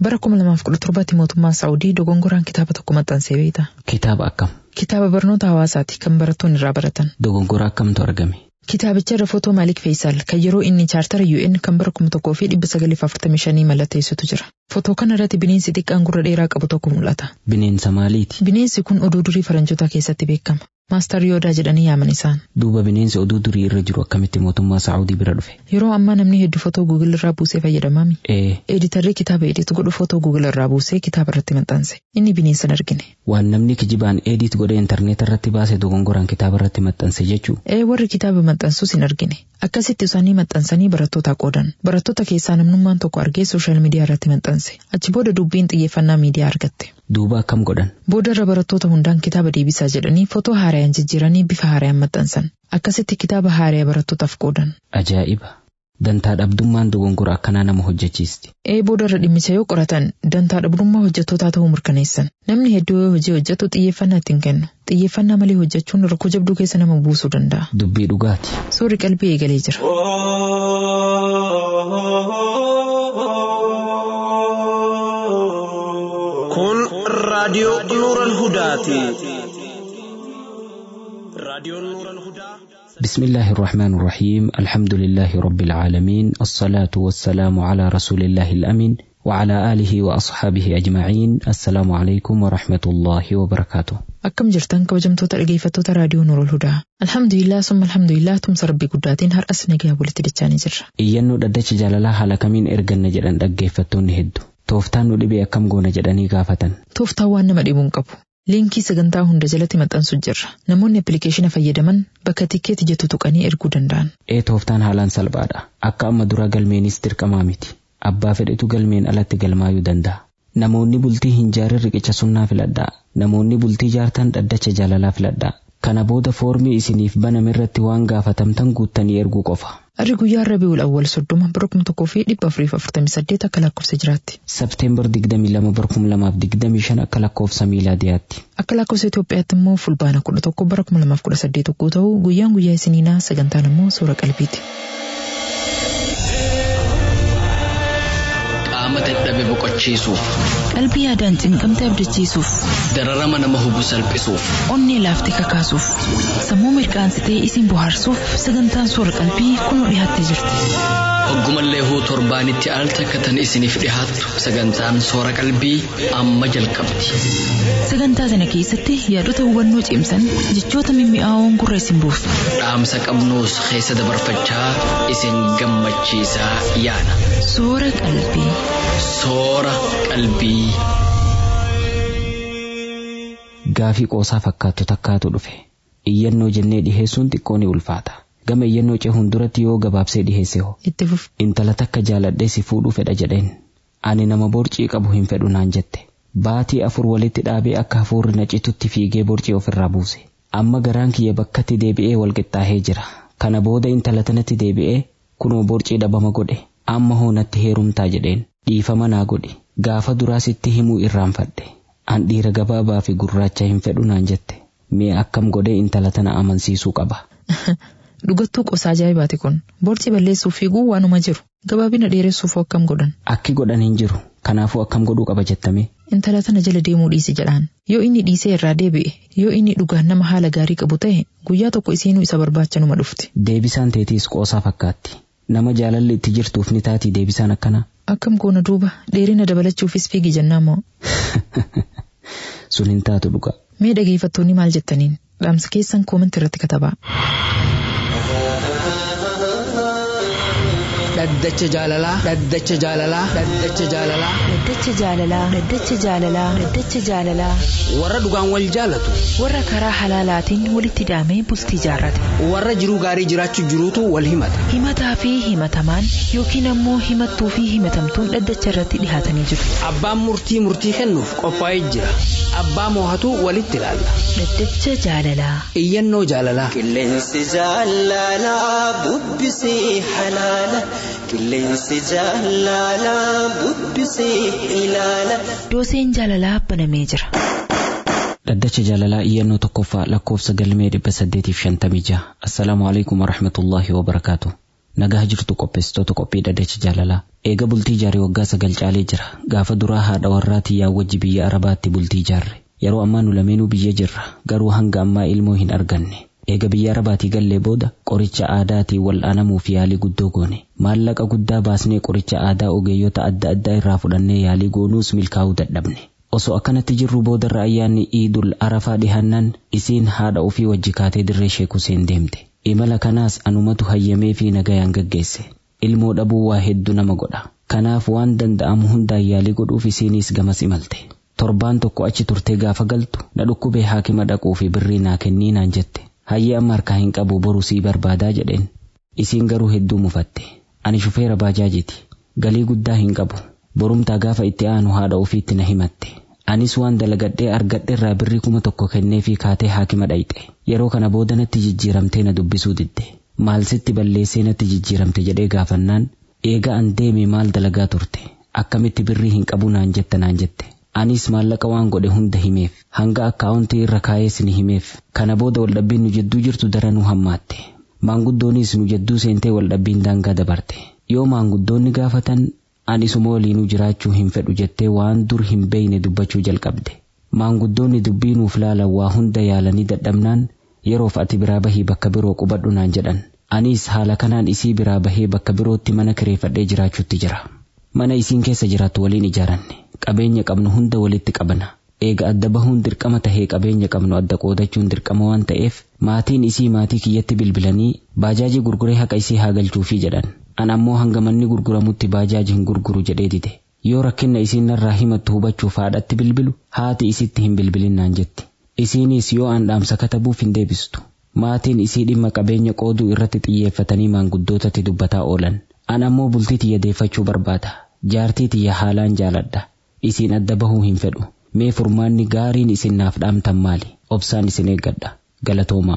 Bara 2017 mootummaan Saa'udii dogongoraan kitaaba tokko maxxansee beekta. Kitaaba akkam? Kitaaba barnoota hawaasaati kan barattoonni irraa baratan. Dogongora akkamtu argame? Kitaabicha irra footoo Maalik Feeyisaal kan yeroo inni chaartara UN kan bara 1945 mallatteessutu jira. Footoo kana irratti bineensi xiqqaan gurra dheeraa qabu tokko mul'ata. Bineensa maaliiti? Bineensi kun oduu durii faranjootaa keessatti beekama. Maastar Yoodaa jedhanii yaaman isaan. Duuba bineensi oduu durii irra jiru akkamitti mootummaa Saa'udii bira dhufe? Yeroo ammaa namni hedduu footoo Google irraa buusee fayyadamaami. Ee, Editarri kitaaba ediitu godhu footoo Google irraa buusee kitaaba irratti maxxanse. Inni bineensa hin argine. waan namni kijibaan eediit godhee intarneeta irratti baase dogongoraan kitaaba irratti maxxanse jechuu. Ee warri kitaaba maxxansus hin argine. Akkasitti isaanii maxxansanii barattoota qoodan. Barattoota keessaa namnummaan tokko argee sooshaal miidiyaa irratti maxxanse. Achi booda dubbiin xiyyeeffannaa miidiyaa argatte. Duuba akkam godhan? Booda irra barattoota hundaan kitaaba deebisaa jedhanii footoo haarayaan jijjiiranii bifa haarayaan maxxansan. Akkasitti kitaaba haaraya barattootaaf qoodan. Ajaa'iba! Dantaa dhabdummaan dogongora akkanaa nama hojjechiisti. Ee booda irra dhimmicha yoo qoratan dantaa dhabdummaa hojjettootaa ta'uu mirkaneessan. Namni hedduu yoo hojii hojjetu xiyyeeffannaa ittiin kennu. Xiyyeeffannaa malee hojjechuun rakkoo jabduu keessa nama buusuu danda'a. Dubbii dhugaati. Suurri qalbii eegalee jira. Kun raadiyoo Nuuran Hudaati. Raadiyoon Nuuran Hudaa. بسم الله الرحمن الرحيم الحمد لله رب العالمين الصلاة والسلام على رسول الله الأمين وعلى آله وأصحابه أجمعين السلام عليكم ورحمة الله وبركاته Akkam jirtan kabajamtoota dhageeffattoota raadiyoo Nuurul Hudaa. Alhamdulillah summa alhamdulillah tumsa rabbii guddaatiin har'as nagaa walitti dachaanii jirra. iyyannoo dhaddacha jaalalaa haala kamiin erganna jedhan dhaggeeffattoonni hedduu tooftaan nu dhibee akkam goona jedhanii gaafatan Tooftaan waan nama dhibuun qabu. Liinkii sagantaa hunda jalatti maxxansu jirra. Namoonni appilikeeshina fayyadaman bakka tikkeetti jettu tuqanii erguu danda'an. ee tooftaan haalaan salphaadha akka amma dura galmeenis dirqamaa miti abbaa fedhetu galmeen alatti galmaayuu danda'a namoonni bultii hin jaarin riqicha sunnaa filadhaa namoonni bultii jaartan dhaddacha jaalalaa filadhaa kana booda foormii isiniif baname irratti waan gaafatamtan guuttanii erguu qofa Arri guyyaa Rabiul Awwal soddoma bara kuma tokkoo fi dhibba afurii fi afurtamii saddeet akka lakkoofsa jiraatti. Sabteembar 22 bara 2025 akka lakkoofsa miilaadiyaatti. Akka lakkoofsa Itoophiyaatti immoo fulbaana kudha tokko bara kuma lamaaf kudha saddeet yogguu ta'u guyyaan guyyaa isiniinaa sagantaan immoo suura qalbiiti. qaama dadhabe boqochiisuuf Qalbii yaadaan cinqamte abdachiisuuf, dararama nama hubu salphisuuf onnee laaftee kakaasuuf, sammuu mirkaansitee isin bohaarsuuf sagantaan suura qalbii kunoo dhiyaattee jirti. hoggumallee huu torbaanitti al takkatan isiniif dhihaattu sagantaan soora qalbii amma jalqabdi Sagantaa sana keessatti yaadota hubannoo cimsan jechoota mimmi'aawoon gurra isin buusu. dhaamsa qabnuus keessa dabarfachaa isin gammachiisaa yaada Suura qalbii. soora qalbii. Gaafii qoosaa fakkaattu takkaatu dhufe. Iyyannoo jennee dhiheessuun xiqqoo ni ulfaata. Gama iyyannoo cehuun duratti yoo gabaabsee dhiheesse hoo. Itti fuf. Intala takka jaaladhee si fuudhuu fedha jedheen. Ani nama borcii qabu hin fedhu naan jette. Baatii afur walitti dhaabee akka hafuurri na citutti fiigee borcii ofirraa buuse. Amma garaan kiyya bakkatti deebi'ee walqixxaahee jira. Kana booda intala tanatti deebi'ee kunoo borcii dhabama godhe. Amma hoo natti heerumtaa jedheen. Dhiifama naa godhi. Gaafa duraa sitti himuu irraanfadhe. An dhiira gabaabaa fi gurraacha hin fedhu naan jette. Mee akkam godhee intala tana amansiisuu qaba. Dhugattuu qosaa ajaa'ibaati kun. Borcii balleessuuf fiiguu waanuma jiru. Gabaabina dheeressuuf hoo akkam godhan. Akki godhan hin jiru. Kanaafuu akkam godhuu qaba jettame. Intala tana jala deemuu dhiisi jedhaan. Yoo inni dhiisee irraa deebi'e, yoo inni dhugaan nama haala gaarii qabu ta'e, guyyaa tokko isiinuu isa barbaachanuma dhufti. Deebisaan teetiis qoosaa fakkaatti. Nama jaalalli itti jirtuuf ni taatii deebisaan akkana. Akkam goona duuba dheerina dabalachuufis fiigi jennaan moo. Sun hin taatu dhuga. Mee dhageeffattoonni maal jettaniin? Dhaamsa keessan koomantii irratti katabaa. dhaddacha jaalalaa dhaddacha jaalalaa dhaddacha jaalalaa Dhaddacha jaalalaa. Dhaddacha jaalalaa. Dhaddacha jaalalaa. warra dhugaan wal jaalatu Warra karaa halaalaatiin walitti hidhamee bultii jaarrate. warra jiruu gaarii jiraachuu jiruutu wal himata Himataa fi himatamaan yookiin ammoo himattuu fi himatamtuun dhaddacha irratti dhihaatanii jiru. abbaan murtii murtii kennuuf qophaa'ee jira abbaa moohatu walitti ilaalla Dhaddacha jaalalaa. iyyannoo jaalalaa Qilleensi jaalalaa bubbisee halaala. Qilleensi jaalalaa bubbisee ilaala. Dooseen jaalalaa banamee jira. Dhaddacha jaalalaa iyyannoo tokkoffaa lakkoofsa galmee dhibba saddeetiif shantamii jaha. Assalaamu alaikum warahmatullaahi wabarakaatu. nagaa jirtu qopheessitoota qophii dhaddacha jaalalaa eega bultii ijaaree waggaa sagal caalee jira gaafa duraa haadha warraa tiyyaa wajji biyya arabaatti bultii ijaarre yeroo ammaa nu lameenuu biyya jirra garuu hanga ammaa ilmoo hin arganne eega biyya arabaatii gallee booda qoricha aadaatiin wal'aanamuuf yaalii guddoo goone maallaqa guddaa baasnee qoricha aadaa ogeeyyota adda addaa irraa fudhannee yaalii goonuus milkaa'uu dadhabne osoo akkanatti jirru boodarra ayyaanni iidul arafaa dhihannaan isiin haadha ofii wajji kaatee dirree sheek Huseen deemte imala kanaas anumatu hayyamee fi nagayaan gaggeesse ilmoo dhabuu waa hedduu nama godha kanaaf waan danda'amu hundaan yaalii godhuuf isiiniis gamas imalte torbaan tokko achi turtee gaafa galtu na dhukkubee haakima dhaquu fi birrii naa kennii naan jette hayyee amma harkaa hin qabu boru sii barbaadaa jedheen isiin garuu hedduu mufatte ani shufeera baajaajiti galii guddaa hin qabu borumtaa gaafa itti aanu haadha ofiitti na himatte anis waan dalagadhee argadhe irraa birrii kuma tokko kennee fi kaatee haakima dhayxe yeroo kana booda natti jijjiiramtee na dubbisuu didde maal sitti balleessee natti jijjiiramte jedhee gaafannaan eega an deeme maal dalagaa turte akkamitti birrii hin qabu naan jetta naan jette anis maallaqa waan godhe hunda himeef hanga akkaawuntii irra kaayees ni himeef kana booda waldhabbiin nu jidduu jirtu daranuu hammaatte maanguddoonis nu jidduu seentee waldhabbiin daangaa dabarte yoo maanguddoonni gaafatan ani isuma waliinuu jiraachuu hin fedhu jettee waan dur hin beeyne dubbachuu jalqabde maanguddoonni dubbii nuuf laalan waa hunda yaalanii dadhabnaan yeroof ati biraa bahii bakka biroo qubadhu naan jedhan anis haala kanaan isii biraa bahee bakka birootti mana kireeffadhee jiraachuutti jira mana isiin keessa jiraattu waliin ijaaranne qabeenya qabnu hunda walitti qabna eega adda bahuun dirqama tahee qabeenya qabnu adda qoodachuun dirqama waan ta'eef maatiin isii maatii kiyyatti bilbilanii baajaajii gurguree haqa isii haa galchuufii jedhan an ammoo hanga manni gurguramutti baajaaji hin gurguru jedhee dide yoo rakkinna isiin narraa himattu hubachuuf haadhatti bilbilu haati isitti hin bilbilin naan jetti isiinis yoo an dhaamsa katabuuf hin deebistu maatiin isii dhimma qabeenya qooduu irratti xiyyeeffatanii maanguddootatti dubbataa oolan an ammoo bultii tiyya deeffachuu barbaada jaartii tiyya haalaan jaaladha isiin adda bahuu hin fedhu mee furmaanni gaariin isin naaf dhaamtan maali obsaan isin eeggadha galatoomaa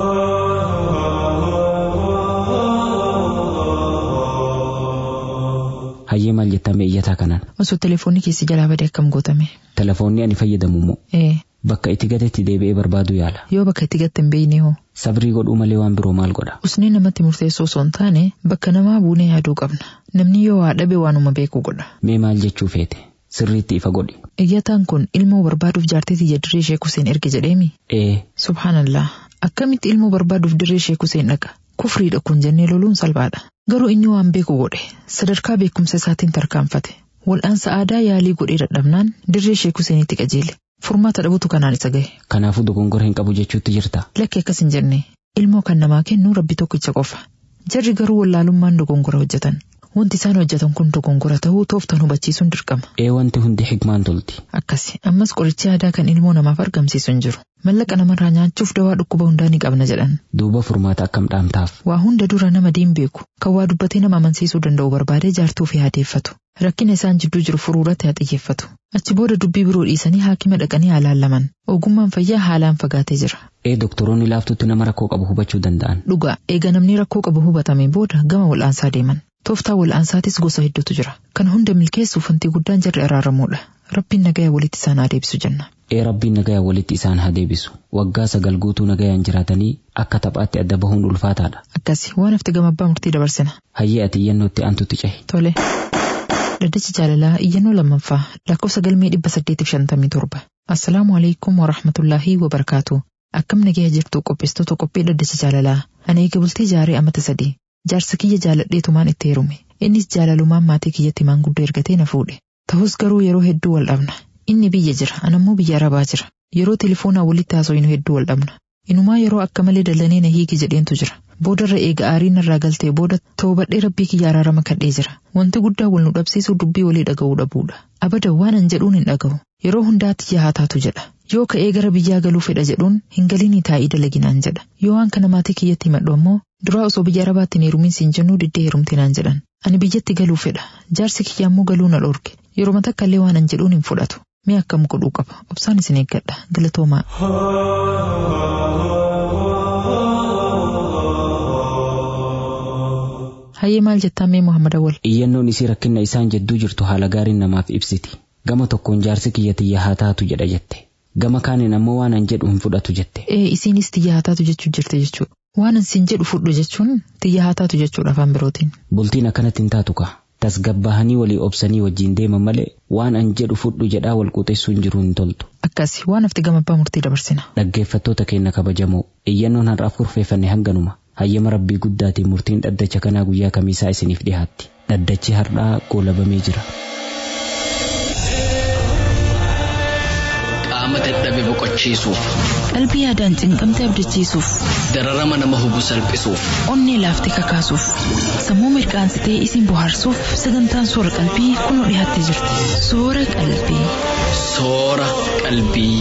hayyee maal jettame iyyataa kanaan Osoo telefoonni keessi jalaa badee akkam gootame. telefoonni ani fayyadamu immoo Ee, bakka itti gatetti deebi'ee barbaadu yaala yoo bakka itti gatte hin beeyne hoo. sabrii godhuu malee waan biroo maal godha Usnee namatti murteessoo osoo hin taane bakka namaa buunee yaaduu qabna. Namni yoo waa dhabe waanuma beeku godha. mee maal jechuu feete sirriitti ifa godhi Iyyataan kun ilmoo barbaaduuf jaartii tiyya dirree Sheek Huseen erge jedheemi. ee Subhaanallah. Akkamitti ilmoo barbaaduuf dirree Sheek Huseen dhaqa? Kufriidha kun jennee loluun salphaadha. Garuu inni waan beeku godhe. Sadarkaa beekumsa isaatiin tarkaanfate. Wal'aansa aadaa yaalii godhee dadhabnaan dirree Sheek Huseenitti qajeele. Furmaata dhabutu kanaan isa gahe. kanaafuu dogongora hin qabu jechuutti jirta Lakki akkas hin jenne. Ilmoo kan namaa kennu rabbi tokkicha qofa. Jarri garuu wallaalummaan dogongora hojjetan. Wanti isaan hojjetan kun dogongora ta'uu tooftan hubachiisuun dirqama. ee wanti hundi hikmaan tolti Akkasi ammas qorichi aadaa kan ilmoo namaaf argamsiisu hin jiru. Mallaqa namarraa nyaachuuf dawaa dhukkuba hundaa ni qabna jedhan. duuba furmaata akkam dhaamtaaf Waa hunda dura nama diin beeku. Kan waa dubbatee nama amansiisuu danda'u barbaadee jaartuu fi haadeeffatu. Rakkina isaan jidduu jiru furuurratti haa xiyyeeffatu. Achi booda dubbii biroo dhiisanii haakima dhaqanii haa laallaman. Ogummaan fayyaa haalaan fagaatee jira. ee doktoroonni laaftutti nama rakkoo qabu hubachuu danda'an Dhugaa eega namni rakkoo qabu hubatame booda gama wal'aansaa deeman. Tooftaa wal'aansaatis gosa hedduutu jira. Kan hunda milkeessuuf wanti guddaan jarri araaramuudha. Rabbiin nagaya walitti isaan haa deebisu jenna. ee rabbiin nagaya walitti isaan haa deebisu waggaa sagal guutuu nagayaan jiraatanii akka taphaatti adda bahuun ulfaataadha Akkasi waan hafte gama abbaa murtii dabarsina. hayyee ati iyyannootti aantutti cehi Tole. Dhaddachi jaalalaa iyyannoo lammaffaa lakkoofsa galmee dhibba saddeetiif shantamii torba. Assalaamu alaikum wa rahmatullaahi wa barakaatu. Akkam nagaya jirtu qopheessitoota qophii dhaddacha jaalalaa. Ani eega bultii jaaree amata sadii. Jaarsa kiyya jaaladheetumaan itti heerume. Innis jaalalumaan maatii kiyyatti maanguddoo ergatee na fuudhe. Ta'us garuu yeroo hedduu wal dhabna. Inni biyya jira, anammoo biyya arabaa jira. Yeroo telefoonaa walitti haasofnu hedduu wal dhabna. Inumaa yeroo akka malee dallanee na hiiki jedheentu jira. Boodarra eega aariin irraa galtee booda toobadhee rabbii kiyya araarama kadhee jira. Wanti guddaa wal nu dhabsiisuu dubbii walii dhaga'uu dhabuudha. Abada waan an jedhuun hin dhaga'u. Yeroo hundaatti yaa taatu jedha. Yoo ka'ee gara biyyaa galuu fedha jedhuun hin galinii taa'ii dalaginaan jedha. Yoo waan kana maatii kiyyatti himadhu ammoo duraa osoo biyya arabaatti hin heerumin siin jennuu diddee heerumte naan jedhan. Ani biyyatti galuu fedha. Jaarsi kiyya ammoo galuu na dhorge. Yeroo takka illee waan an jedhuun hin fudhatu. Mee akkam godhuu qaba? Obsaan isin eeggadha. Galatoomaa. Hayyee maal jettaa mee Muhammad Awwal? iyyannoon isii rakkinna isaan jedduu jirtu haala gaariin namaaf ibsiti gama tokkoon jaarsi kiyya tiyya haa taatu jedha jette gama kaaniin ammoo waan an jedhu hin fudhatu jette Ee isiinis tiyya haa taatu jechuu jirte jechuudha. Waan ansiin jedhu fudhu jechuun xiyya haa taatu jechuudha afaan birootiin. Bultiin akkanatti hin taatu kaa. Tasgabbahanii walii obsanii wajjin deeman malee waan an jedhu fudhu jedhaa wal quxeessuun jiru hin toltu. Akkasi waan hafti gama abbaa murtii dabarsina. Dhaggeeffattoota keenya kabajamoo iyyannoon har'aaf kurfeeffanne hanganuma. Hayyama rabbii guddaatiin murtiin dhaddacha kanaa guyyaa kamiisaa isiniif dhiyaatti. Dhaddachi har'aa goolabamee jira. Qaama dadhabe boqochiisuuf, Qalbii yaadaan cinqamte abdachiisuuf, dararama nama hubu salphisuuf, onnee laaftee kakaasuuf, sammuu mirqaansitee isin bohaarsuuf sagantaan soora qalbii kunoo dhiyaattee jirti. Soora qalbii. soora qalbii.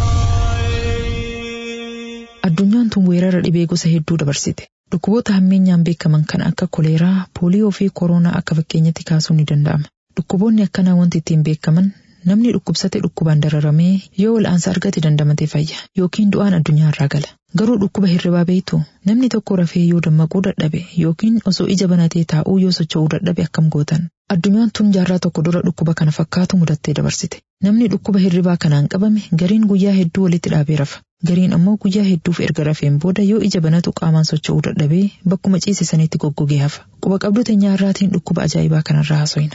Addunyaan tun weerara dhibee gosa hedduu dabarsite. Dhukkuboota hammeenyaan beekaman kan akka koleeraa, pooliyoo fi kooroonaa akka fakkeenyatti kaasuun ni danda'ama. Dhukkuboonni akkanaa wanti ittiin beekaman namni dhukkubsate dhukkubaan dararamee yoo wal'aansa argate dandamatee fayya yookiin du'aan addunyaa irraa gala. Garuu dhukkuba hirribaa beektu namni tokko rafee yoo dammaquu dadhabe yookiin osoo ija banatee taa'uu yoo socho'uu dadhabe akkam gootan. Addunyaan tun jaarraa tokko dura dhukkuba kana fakkaatu mudattee dabarsite. Namni dhukkuba hirribaa kanaan qabame gariin guyyaa hedduu walitti dhaabee rafa. Gariin ammoo guyyaa hedduuf erga rafeen booda yoo ija banatu qaamaan socho'uu dadhabee bakkuma ciise sanitti goggogee hafa. Quba qabdu teenyaa irraatiin dhukkuba ajaa'ibaa kanarraa haasofna.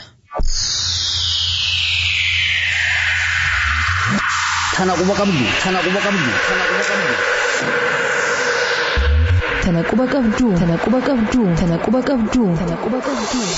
Tana quba qabdu, tana quba qabdu, tana quba qabdu. Tana quba qabduu, tana quba qabduu, tana quba qabduu, tana quba qabduu.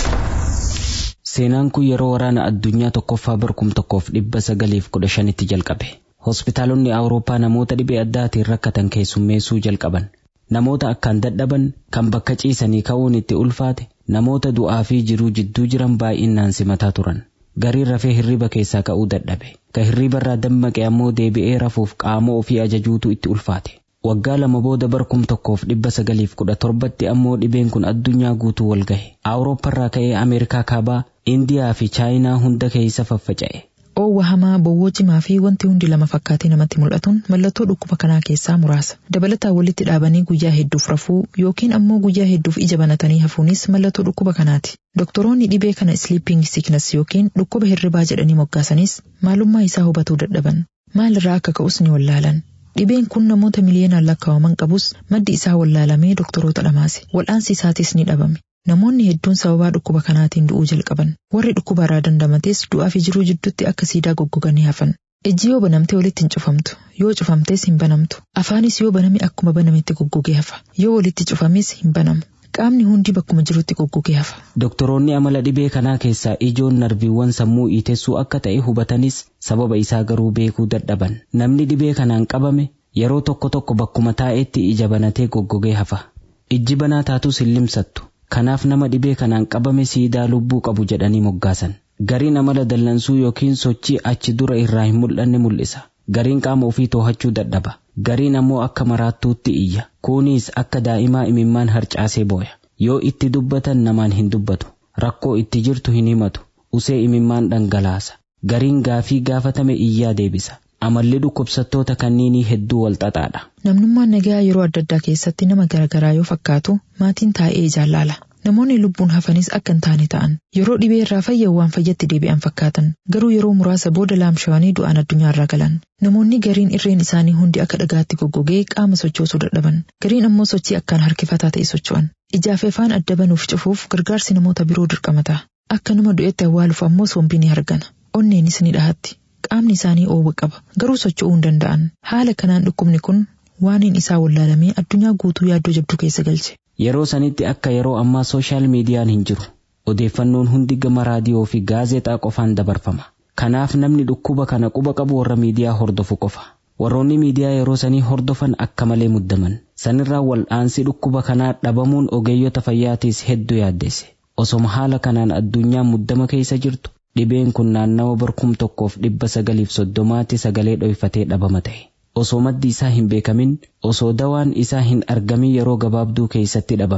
Seenaan kun yeroo waraana addunyaa tokkoffaa barkum tokkoof dhibba sagaliif kudha shanitti jalqabe. Hospitaalonni Awurooppaa namoota dhibee addaatiin rakkatan keessummeessuu jalqaban. Namoota akkaan dadhaban kan bakka ciisanii ka'uun itti ulfaate namoota du'aa fi jiruu jidduu jiran baay'inaan simataa turan. Gariin rafee hirriba keessaa ka'uu dadhabe. Ka hirribarraa dammaqe ammoo deebi'ee rafuuf qaama ofii ajajuutu itti ulfaate. Waggaa lama booda barkum tokkoof dhibba sagaliif kudha torbatti ammoo dhibeen kun addunyaa guutuu wal gahe. Awuroopparraa ka'ee Ameerikaa kaabaa, Indiyaa fi Chaayinaa hunda keessa faffaca'e. Oowwa hamaa, bowwoo cimaa fi wanti hundi lama fakkaatee namatti mul'atuun mallattoo dhukkuba kanaa keessaa muraasa. Dabalataan walitti dhaabanii guyyaa hedduuf rafuu yookiin ammoo guyyaa hedduuf ija banatanii hafuunis mallattoo dhukkuba kanaati. Doktoroonni dhibee kana sleeping sickness yookiin dhukkuba hirribaa jedhanii moggaasanis maalummaa isaa hubatuu dadhaban. Maalirraa akka ka'us ni wallaalan. Dhibeen kun namoota miliyoonaan lakkaa'aman qabus maddi isaa wallaalamee doktoroota dhamaase. Wal'aansi isaatis ni dhabame. Namoonni hedduun sababaa dhukkuba kanaatiin du'uu jalqaban. Warri dhukkuba irraa dandamates du'aa fi jiruu jidduutti akka siidaa goggoganii hafan. Ijji yoo banamte walitti hin cufamtu. Yoo cufamtes hin banamtu. Afaanis yoo baname akkuma banametti goggogee hafa. Yoo walitti cufames hin banamu. Qaamni hundi bakkuma jirutti goggogee hafa. Doktoroonni amala dhibee kanaa keessaa ijoon narviiwwan sammuu iitessuu akka ta'e hubatanis sababa isaa garuu beekuu dadhaban. Namni dhibee kanaan qabame yeroo tokko tokko bakkuma taa'etti ija banatee goggogee hafa. Ijji banaa taatus hin limsattu. Kanaaf nama dhibee kanaan qabame siidaa lubbuu qabu jedhanii moggaasan. Gariin amala dallansuu yookiin sochii achi dura irraa hin mul'anne mul'isa. Gariin qaama ofii too'achuu dadhaba. Gariin ammoo akka maraattuutti iyya. Kunis akka daa'imaa imimmaan harcaasee booya. Yoo itti dubbatan namaan hin dubbatu. Rakkoo itti jirtu hin himatu. Usee imimmaan dhangalaasa. Gariin gaafii gaafatame iyyaa deebisa. Amalli dhukkubsattoota kanniinii hedduu wal xaxaadha. Namnummaan nagaa yeroo adda addaa keessatti nama garaagaraa yoo fakkaatu maatiin taa'ee ijaan laala. Namoonni lubbuun hafanis akka hin taane ta'an yeroo dhibee irraa fayyan waan fayyatti deebi'an fakkaatan garuu yeroo muraasa booda laamshawanii du'aan addunyaa irraa galan. Namoonni gariin irreen isaanii hundi akka dhagaatti goggogee qaama sochoosuu dadhaban gariin ammoo sochii akkaan harkifataa ta'e socho'an. Ijaaf afaan adda banuuf cufuuf gargaarsi namoota biroo dirqamata. Akka nama du'etti awwaaluuf ammoo sombii ni argana. Onneenis ni dhahatti. Qaamni isaanii oowwa qaba garuu socho'uu hin danda'an. Haala kanaan dhukkubni kun waaniin isaa wallaalamee addunyaa guutuu yaaddoo jabduu keessa galche. Yeroo sanitti akka yeroo ammaa sooshaal miidiyaan hin jiru. Odeeffannoon hundi gama raadiyoo fi gaazexaa qofaan dabarfama. Kanaaf namni dhukkuba kana quba qabu warra miidiyaa hordofu qofa. Warroonni miidiyaa yeroo sanii hordofan akka malee muddaman. Sanirraa wal'aansi dhukkuba kanaa dhabamuun ogeeyyota fayyaatiis hedduu yaaddeesse. Osoma haala kanaan addunyaan muddama keessa jirtu dhibeen kun naannawa barkum tokkoof dhibba sagaliif soddomaatti sagalee dhoyfatee dhabama ta'e. Osoo maddi isaa hin beekamin osoo dawaan isaa hin argamin yeroo gabaabduu keessatti dhabame.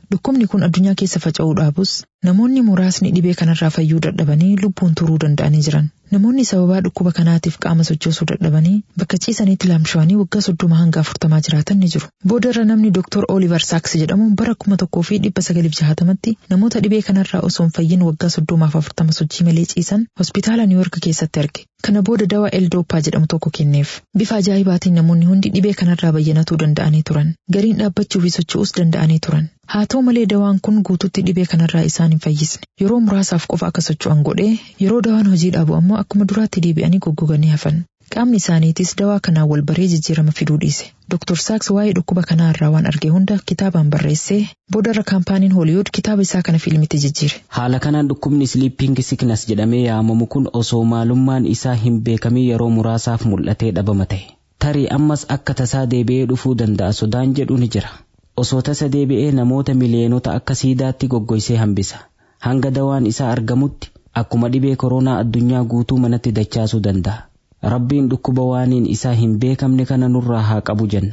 Dhukkubni kun addunyaa keessa faca'uu dhaabus namoonni muraasni dhibee kanarraa fayyuu dadhabanii lubbuun turuu danda'anii jiran. Namoonni sababaa dhukkuba kanaatiif qaama sochoosuu dadhabanii bakka ciisaniitti laamshawanii waggaa soddoma hanga afurtamaa jiraatan ni jiru. Boodarra namni Dr. Oliver Sacks jedhamu bara kuma tokkoo fi dhibba sagalif jahatamatti namoota dhibee kanarraa osoo hin fayyin waggaa soddomaaf afurtama sochii malee ciisan hospitaala Niiwork keessatti arge. Kana booda dawaa Eldooppaa jedhamu tokko kenneef. Bifa ajaa'ibaatiin namoonni hundi dhibee kanarraa bayyanatuu danda'anii turan. Gariin dhaabbachuu fi socho'uus danda'anii turan. Haa ta'u malee dawaan kun guututti dhibee kanarraa isaan hin fayyisne. Yeroo muraasaaf qofa akka socho'an godhee yeroo dawaan hojii dhaabu ammoo akkuma duraatti deebi'anii goggoganii hafan. Qaamni isaaniitis dawaa kanaan wal baree jijjiirama fiduu dhiise. Dr. Saaks waa'ee dhukkuba kanaa irraa waan arge hunda kitaabaan barreessee boodarra kaampaaniin Hooliwud kitaaba isaa kana fiilmitti jijjiire. Haala kanaan dhukkubni Sleeping Sickness jedhamee yaamamu kun osoo maalummaan isaa hin beekamin yeroo muraasaaf mul'atee dhabama ta'e. Tarii ammas akka tasaa deebi'ee dhufuu danda'a sodaan jedhu ni jira. Osoo tasa deebi'ee namoota miliyeenota akka siidaatti goggoysee hambisa. Hanga dawaan isaa argamutti akkuma dhibee koronaa addunyaa guutuu manatti dachaasuu danda'a. Rabbiin dhukkuba waaniin isaa hin beekamne kana nurraa haa qabu jenna.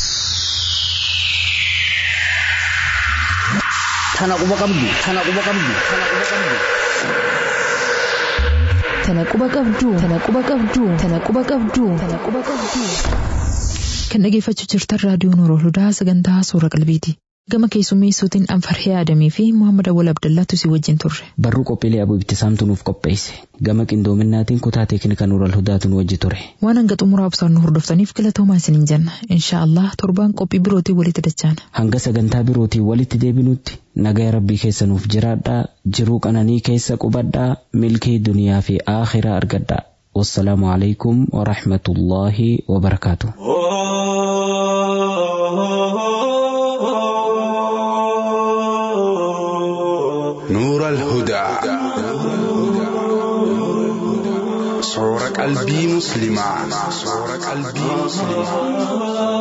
Tana quba qabdu. Tana quba qabdu. Tana quba qabdu. Tana quba qabdu. Tana quba qabdu. Tana quba qabdu. Tana quba qabdu. Kan dhageeffachuu jirtan raadiyoon Oroolhudaa sagantaa suura qalbiiti. Gama keessummeessuutiin Anfarhee Adamii fi Muhammad Awwal Abdallaatu si wajjin turre. Barruu qophiilee abuu ibtisaamtu nuuf qopheesse. Gama qindoominaatiin kutaa teeknikaa Nuural Hudaatu nu wajji ture. Waan hanga xumuraa obsaan nu hordoftaniif galatoomaa isiniin jenna. Inshaa Allah torbaan qophii birootiin walitti dachaana. Hanga sagantaa birootiin walitti deebinutti nagaya rabbii keessa nuuf jiraadhaa jiruu qananii keessa qubadhaa milkii duniyaa fi aakhiraa argadhaa. Wassalaamu alaikum wa rahmatullaahi wa barakaatu. نور الهدى صور قلبي مسلما صور قلبي مسلما